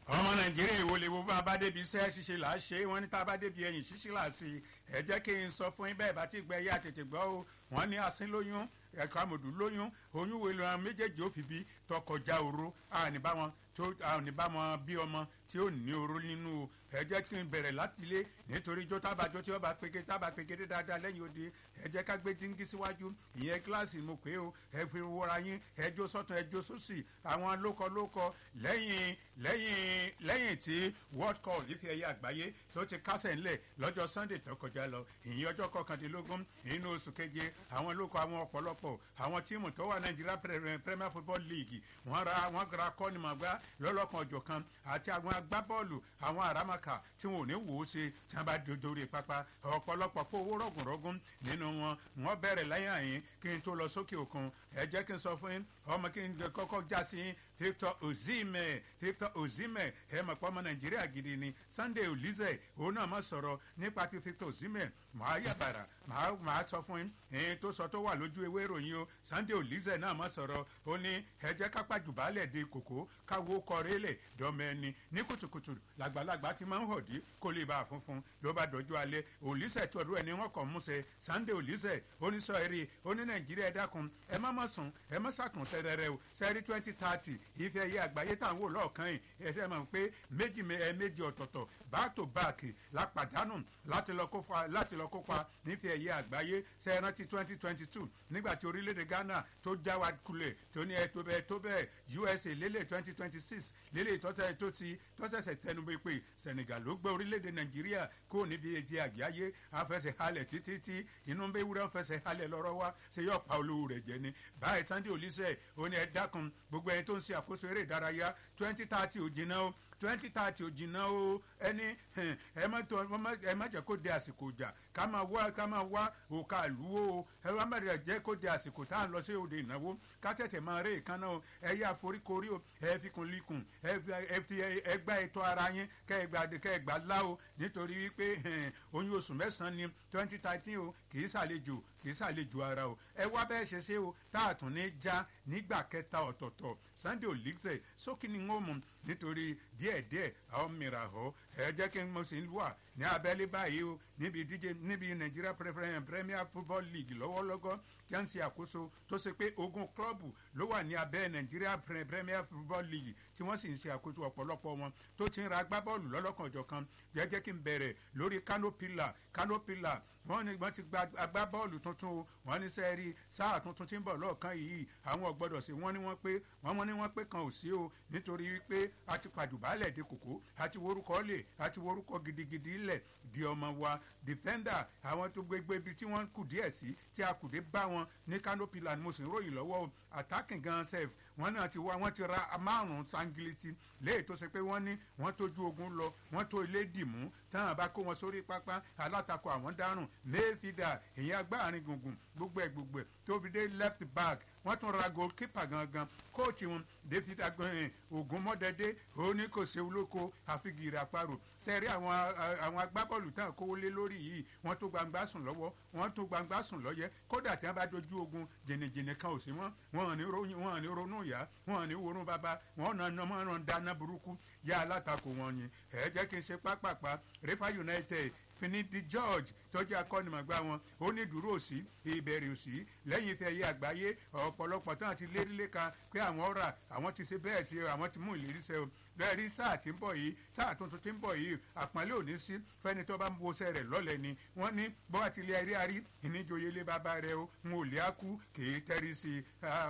ọmọ nàìjíríà èwo lè wo bá a bá débi iṣẹ́ ṣíṣe là á ṣe é wọ́n ní tá a bá débi ẹ̀yìn ṣíṣe là á sí i ẹ jẹ́ kí n sọ fún yín bẹ́ẹ̀ bá ti gbẹ yá tètè gbọ́ o wọ́n ní asín lóyún ẹ̀ka àmọ̀dù lóyún oyún wo ìlànà méjèèjì ó fi bí tọkọjá oró àní bá wọn tó àní bá wọn bí ọmọ tí ó ní oró nínú o ẹ jẹ́ kí n bẹ̀rẹ̀ láti ilé nítorí jó tábàjọ́ tí ó bá peke tábà peke dé dáadáa lẹ́yìn odi ẹ jẹ́ ká gbé díngí síwájú ìyẹn kíláàsì mo pé o ẹ fi wọra yín ẹ jó sọ́tún ẹ jó sósì àwọn lókọ lókọ lẹ́yìn lẹ́yìn lẹ́yìn tí world cup ìfi ẹ̀yẹ àgbáyé tó ti kásẹ̀ ńlẹ̀ lọ́jọ́ sunday tó kọjá lọ ìyẹn ọjọ́ kọkàndínlógún nínú oṣù keje àwọn lókọ àwọn ọ̀pọ̀lọpọ̀ àwọn tíìmù tó wà nàìjíríà premier football league wọ́n ra wọ́n ra kọ́nìmọ̀gbá lọ́lọ́kan ọ̀jọ̀kan àti àwọn agbábọ́ọ̀lù àwọn àràmàkà tí wọn ò ní wò ó ṣe tí wọ́n bá dorí pápá ọ̀pọ̀lọpọ̀ kó owó rọ̀gùnrọ̀gùn nínú wọn wọ́n bẹ̀rẹ̀ lẹ́yìn àyín kí n tó lọ sókè òkun ẹ jẹ́ kí n sọ fún yín ọmọ kí n kọ́kọ́ já sí yín victor ozime victor ozime ẹ mọ̀ pé ọmọ nàìjíríà gidi ni sunday olize òun náà mọ̀ sọ̀rọ̀ nípa ti victor ozime màá yàbàrà màá sọ fún yín èyí tó sọ tó wà lójú ewé ìròyìn o sunday olize náà mọ̀ sọ̀rọ̀ ó ní ẹ jẹ́ kápá jùbálẹ̀ de kòkó káwó kọrẹ́lẹ̀ dọ́mọ ẹni ní kùtùkùtù làgbàlagbà ti máa ń họ̀dí kó lè bá a funfun ló bá dọjú alẹ́ olize tọdú ẹni wọn kàn múṣẹ sunday olize oníṣọ eré oní nàìjíríà ẹ dákun ẹ má má sùn ẹ má sàkùn tẹrẹrẹ o sẹrí twenty thirty ìfẹ́ yẹ àgbáyé tá à ń wò lọ́ọ̀kan yìí ẹ ṣe mọ̀ pé méjì ẹ méjì ọ̀tọ̀ọ̀tọ̀ back to back la pàdánù láti lọ kópa láti lọ kópa nífẹ̀ẹ́ yẹ àgbáyé ṣe rántí twenty twenty two nígbà tí orílẹ̀-èdè ghana tó já wa kulẹ̀ tó ní ẹ tó bẹ́ẹ̀ tó bẹ́ẹ̀ usa lélẹ̀ twenty twenty six lélẹ̀ tọ́tẹ̀ tó ti tọ́sẹ̀sẹ̀ tẹnu bẹ́ẹ̀ pé senegal ló gbé orílẹ̀-èdè nàìjíríà kó níbi èdè àgbáyé afẹsẹ̀ halẹ̀ títí tí inú bẹ́ẹ̀ wúrẹ́ fẹsẹ̀ halẹ̀ lọ́rọ́ wa ṣe yọ pa olówó rẹ̀ jẹ ni báyìí sunday olùsẹ̀ ó ní ẹ dákun gbogbo ẹni tó ń ṣe àkóso eré ìdárayá twenty thirty ò jìnnà o twenty thirty ò jìnnà o ẹni ẹ má tó ẹ má jẹ kó de àsìkò jà ká máa wá ká máa wá òkà lúwo o ẹ má bẹ̀rẹ̀ jẹ́ kó de àsìkò tá à ń lọ sí òde ìnáwó ká tẹ̀tẹ̀ máa ré ìkànnà o ẹ yá foríkorí o ẹ fi kun likùn ẹ fi ẹ gbá ètò ara yín kẹ ẹ gbà kẹ ẹ gbà lá o nítorí wípé oyún oṣù mẹ́sàn-án ni twenty thirteen o kì í ṣàlejò kì í ṣàlejò ara o ẹ wá bẹ́ẹ̀ ṣe ṣe o tá a tún ní já nígbà kẹta ọ̀tọ̀ọ̀tọ̀ sunday olùsẹ̀ sókè ni wọ́n mú nítorí díẹ̀díẹ̀ àwọn mìíràn họ ẹ jẹ́ kí n mo sì ń wà ní abẹ́lé báyìí o níbi díje níbi nigeria premier football league lọ́wọ́lọ́gọ́ tí wọ́n ń ṣe àkóso tó ṣe pé ogun klọ́ọ̀bù ló wà ní abẹ́ nigeria premier football league tí wọ́n sì ń ṣe àkóso ọ̀pọ̀lọpọ̀ wọn tó ti ń ra agbábọ́ọ̀lù lọ́lọ́kanjọ̀kan jẹ́jẹ́ kí n bẹ̀rẹ̀ lórí canopilla canopilla wọ́n ní wọ́n ti gba agbábọ́ọ̀lù tuntun o wọ́n ní sẹ́ẹ̀rí sáà tuntun tí ń bọ̀ lọ́ọ̀kan yìí àwọn ọ̀gbọ́dọ̀ sí wọ́n ní wọ́n pé wọ́n ní wọ́n pé kan ò sí o nítorí wípé a ti pàjùbálẹ̀ de kòkó a ti worúkọ lè a ti worúkọ gidigidi lẹ̀ di ọmọ wa defender àwọn tó gbégbé ibi tí wọ́n kù díẹ̀ sí tí a kù dé bá wọn ní canopilla ni mo sì ń ròyìn lọ́wọ́ o attacking gan sef wọ́n náà ti wá wọ́n ti ra márùn-ún sangiliti léyìí tó ṣe pé wọ́n ní wọ́n tójú ogun lọ wọ́n tó ilé dìmú táwọn bá kó wọn sórí pápá alátakò àwọn dárùn mayfielder èyí agbáàrin gbùngbùn gbogbo ẹ̀ gbogbo ẹ̀ tó fi dé left back wọ́n tún ra goalkeeper gangan kóòtù wọn david agbọ̀n ogun mọ́dẹ́dẹ́ òní kò ṣe olóko àfigìrì àparò sẹ́rí àwọn àwọn agbábọ́ọ̀lù tán kówó lé lórí yìí wọ́n tó gbangba sùn lọ́wọ́ wọ́n tó gbangba sùn lọ́yẹ́ kódà tí wọ́n bá dojú ogun jìnnìjìnnì kan ò sí mọ́ wọn ò ní ronú ìyá wọn ò ní worún bàbá wọn ò nà mọ́ ọ̀ràn dáná burúkú yá alátakò wọn ni ẹ jẹ́ kí n ṣe pápápá refa united finidi george tọ́jú akọ́nimọ̀gbá wọn ó ní dúró òsì ìbẹ̀rẹ̀ òsì lẹ́yìn ìfẹ́ yé àgbáyé ọ̀pọ̀lọpọ̀ tán ti lérí léka pé àwọn ọ̀rà àwọn ti ṣe bẹ́ẹ̀ sí àwọn ti mú ìlérí sẹ́ o bẹ́ẹ̀ rí sáà tí ń bọ̀ yìí sáà tuntun tí ń bọ̀ yìí àpọ́nlé òní sí fẹ́ni tó bá ń wọṣẹ́ rẹ̀ lọ́lẹ̀ ni wọ́n ní bọ́ àti ilé ẹrí arí ìníjòyè lé bàbá rẹ o ń ò lé àkú kèé tẹ́rí sí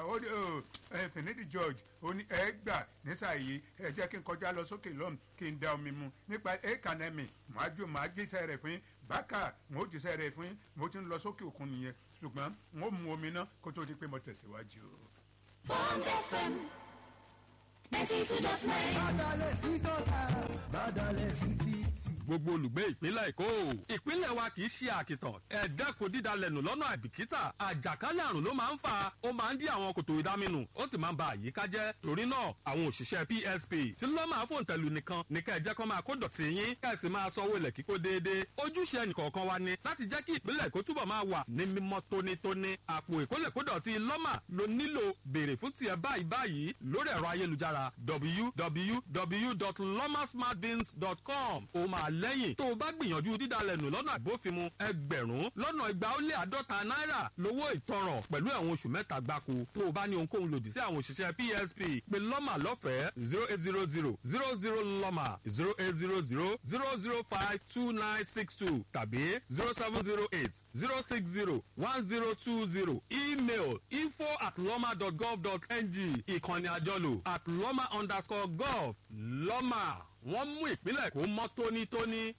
i finidi george ó ní ẹ gbà nísàyè ẹ jẹ́ kí n kọjá lọ sókè lọ́m kí n da omi mu nípa ekanemi màá jó màá jíṣẹ́ rẹ̀ fún yín bákà mo jíṣẹ́ rẹ̀ fún yín mo ti ń lọ sókè òkun nìyẹn ṣùgbọ́n mo mu omi náà kó tó di pé mo tẹ̀síwájú. bond fm ninety two dot nine. Bádàlẹ̀ sí tọ́ta, bádàlẹ̀ sí títì. gbogbo olùgbé ìpínlẹ̀ èkó ìpínlẹ̀ wa kì í ṣe àkìtàn ẹ dẹ́kun dídalẹ̀nù lọ́nà àìbìkítà àjàkálẹ̀ àrùn ló máa ń fà ó máa ń dí àwọn kòtò ìdáminù ó sì máa ń ba àyíká jẹ́ torí náà àwọn òṣìṣẹ́ psp tí lọ́mà fòǹtẹ̀lù nìkan ní kẹ́ ẹ jẹ́ kó máa kó dọ̀tí yín kẹ́ ẹ sì máa sanwó ilẹ̀ kíkó déédéé ojúṣe ẹnìkọ̀ọ̀kan wa ni láti jẹ́ kí ìpínlẹ̀ èkó túbọ̀ máa wà ní mímọ́ tónítóní àpò ìkólẹ̀kódọ̀tí lọ́mà ló nílò béèrè fún tiẹ̀ báyìí báyìí lórí ẹ̀rọ ayélujára www.lomasmartbins.com ó máa lẹ́yìn tó o bá gbìyànjú dídalẹ̀nù lọ́nà àbófinmu ẹgbẹ̀rún lọ́nà igba ó lé àádọ́ta náírà lówó ìtanràn pẹ̀lú ẹ̀wọ̀n oṣù mẹ́ta gbáko tó o bá ní ohunkóhun lòdì sí àwọn òṣìṣẹ́ psp pé lọ́mà lọ́fẹ̀ẹ́ zero eight zero zero zero zero lọ́mà zero eight zero zero zero zero five two nine six two tàbí zero seven zero eight zero six zero one zero two zero email info at lọ́mà dot gov dot ng ìkànnì àjọlò at lọ́mà underscore gov lọ́mà wọ́n mú ìpínlẹ̀ kó mọ́ tónítóní.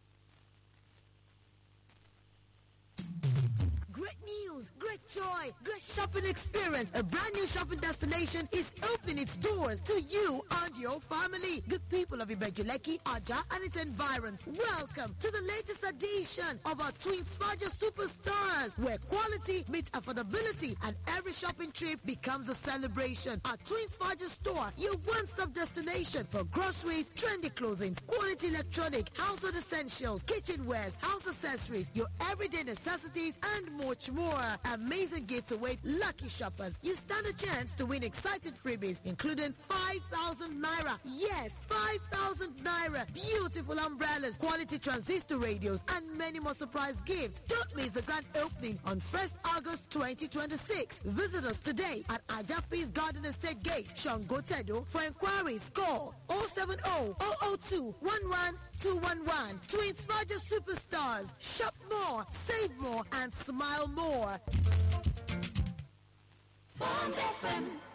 Great news, great joy, great shopping experience. A brand new shopping destination is opening its doors to you and your family. Good people of Ibejuleki, Aja, and its environs. Welcome to the latest edition of our Twin Sparger Superstars, where quality meets affordability and every shopping trip becomes a celebration. Our Twin Sparger store, your one-stop destination for groceries, trendy clothing, quality electronic, household essentials, kitchenwares, house accessories, your everyday necessities, and much more. Amazing gifts await lucky shoppers. You stand a chance to win exciting freebies, including 5,000 naira. Yes, 5,000 naira. Beautiful umbrellas, quality transistor radios, and many more surprise gifts. Don't miss the grand opening on 1st August 2026. Visit us today at Ajapis Garden Estate Gate, Shangotedo. For inquiries, call 070 002 11211 to inspire your superstars. Shop more, save more, and smile more. Bond FM